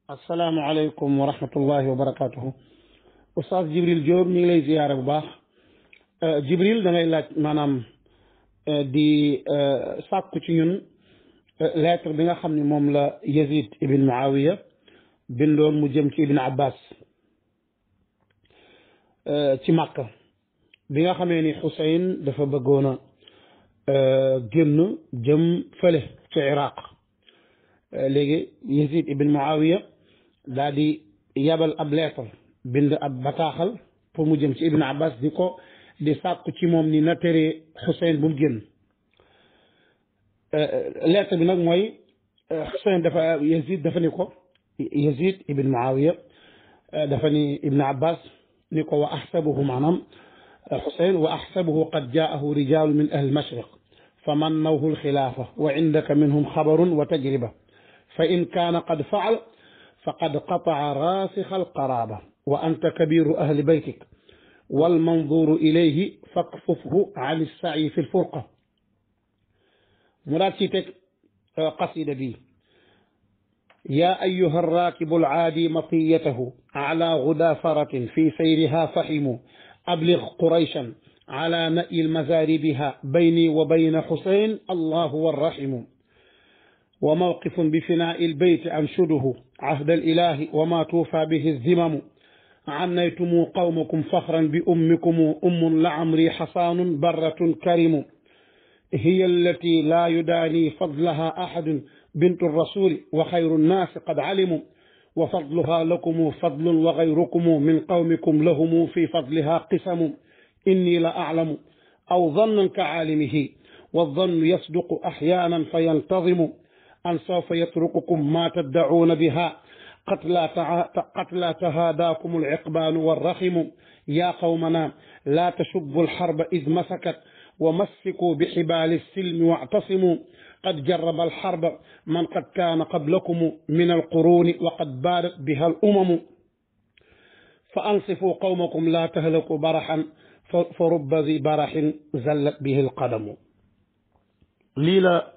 asalaamaaleykum wa rahmatullahi wa barakaatuhu oustaz Jibril Diop ñu ngi lay ziyaare bu baax Jibril da ngay laaj maanaam di sàkku ci ñun lettre bi nga xam ne moom la Yazid ibn Muawiya bindoon mu jëm ci ibn Abbas ci Makka bi nga xamee ni Xuseyn dafa bëggoon a génn jëm fële ci Iraq léegi Yazid ibn Muawiya daal di yabal ab lettre bind ab bataaxal pour mu jëm ci ibn Abbas di ko di sàkku ci moom ni na tere Xuseyn bu mu génn lettre bi nag mooy Xuseyn dafa Yazid dafa ni ko Yazid ibn Muawiya dafa ni ibn Abbas ni ko wa axsabuhu maanaam Xuseyn wa axsabuhu qad jaahu rijaalu min ahli mashriq fa mannawhu alxilaafa wa indaka minhum xabarun wa tajriba fa in kaana qad faal faqad qataca raasixa alqaraaba wa anta kabiru ahli baytik walmanzuru ilayhi fakfufhu an alsacyi fi lfurqa mu daat ci teg qasida bi yaa ayuha alraakibu alcaadi matiyatahu ala gudafaratin fi sayriha fahimu ablig qurayshan ala na'i almazaaribiha bayni wa bayna xusayn allahu warrahimu wa mawqifun bi finaa'i albeyti anshuduhu عهد الإله وما توفى به الذمم عنيتم قومكم فخرا بأمكم أم لعمري حصان برة كرم هي التي لا يداني فضلها أحد بنت الرسول وخير الناس قد علموا وفضلها لكم فضل وغيركم من قومكم لهم في فضلها قسم إني لأعلم أو ظنا كعالمه والظن يصدق أحيانا فينتظم أن سوف يترككم ما تدعون بها قتلى تهاداكم العقبان والرخم يا قومنا لا تشبوا الحرب إذ مسكت ومسكوا بحبال السلم واعتصموا قد جرب الحرب من قد كان قبلكم من القرون وقد بارت بها الأمم فأنصفوا قومكم لا تهلكوا برحا فرب ذي برح زلت به القدم ليلا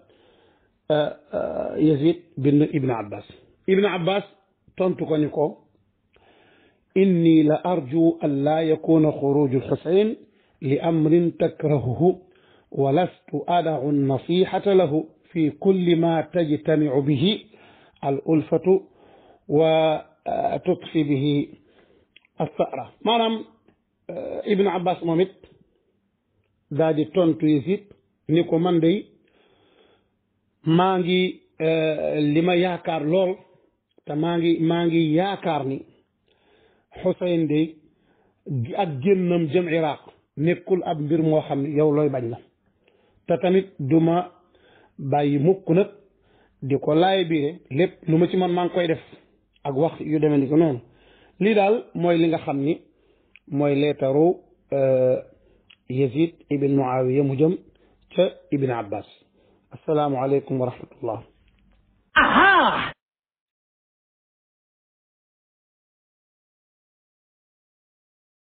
Yazid bin Ibn Abbas Ibn Abbas tontu ko ni ko inni la arju an laa yakuna xuruju Xusayn li amrin takrahuhu wa lastu adau nasihata lahu fi kulli ma tajtamicu bihi al ulfatu wa tutfi bihi althara maanaam Ibn Abbas moom it daa di tontu Yazid ni ko man day maa ngi li ma yaakaar lool te maa ngi maa ngi yaakaar ni Xuseyn de ak génnam jëm Iraq nekkul ab mbir moo xam ne yow looy bañ la te tamit du ma bàyyi mukk nag di ko laay biire lépp lu ma ci man maa ngi koy def ak wax yu demee ni ko noonu lii daal mooy li nga xam ni mooy leetaru Yazid ibn Muawiya mu jëm ca Ibn Abbas assalaamu aleykum wa rahmatullah aha